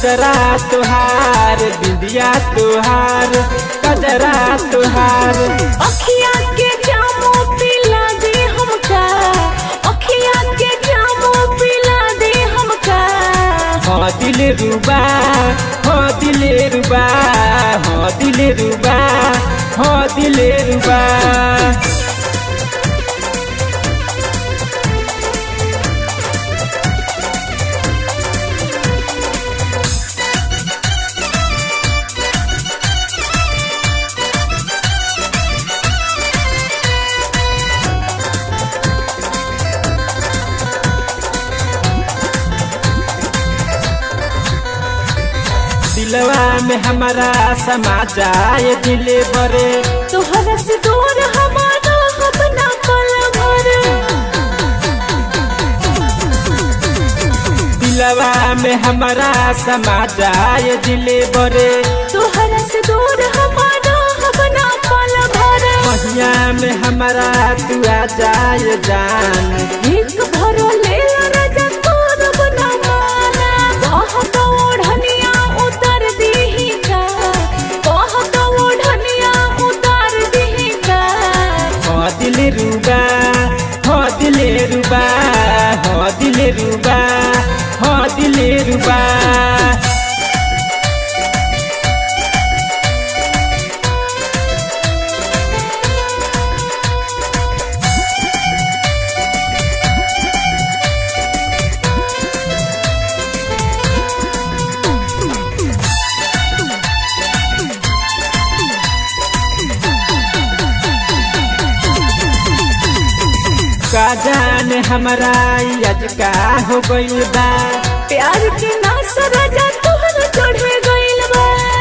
कजरा तुहार बिंदिया तुहार कजरा तुहार अखिया के जामो पिला दे हमका अखिया के जामो पिला दे हमका हो दिल रुबा हो दिल रुबा हो दिल रुबा हो दिल रुबा दिलवा में हमारा समा जाए दिल बरे तोहरा से दूर हमारा अपना पल भर दिलवा में हमारा समा जाए दिल बरे तोहरा से दूर हमारा अपना पल भर महिया में हमारा तू आ जाए जान एक भरो ले राजा तोर बना माना बहुत ओढ़निया उतर दीही का बहुत ओढ़निया उतर दीही का हो दिल रुबा हो दिल रुबा हो दिल रुबा हो दिल रुबा का जाने हमारा आज का हो गइल बा प्यार के नास राजा तोहर चढ़े गइल बा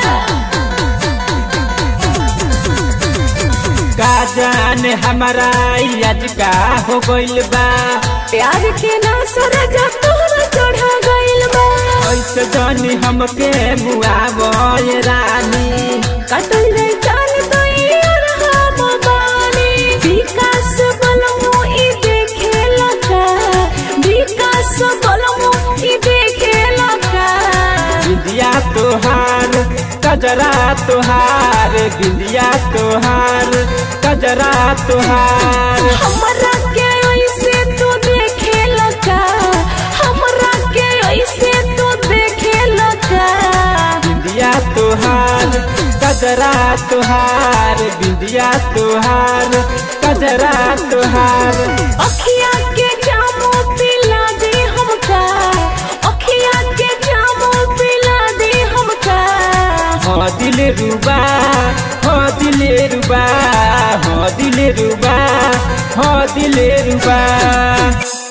का जाने हमारा आज का हो गइल बा प्यार के नास राजा तोहर चढ़े गइल बा ऐसे जानी हमके मुआवो रानी कटल रे जान गई और हम बानी विकास बलमो ई देखे लगा विकास बलमो ई देखे लगा बिंदिया तोहार कजरा तोहार बिंदिया तोहार कजरा तोहार हमरा के ऐसे तू देखे लगा हमरा के ऐसे तू देखे लगा बिंदिया तोहार कजरा तोहार बिंदिया तोहार कजरा तोहार अखिया के जामो पिला दे हमका अखिया के जामो पिला दे हमका हो दिल रुबा हो दिल रुबा हो दिल रुबा हो दिल रुबा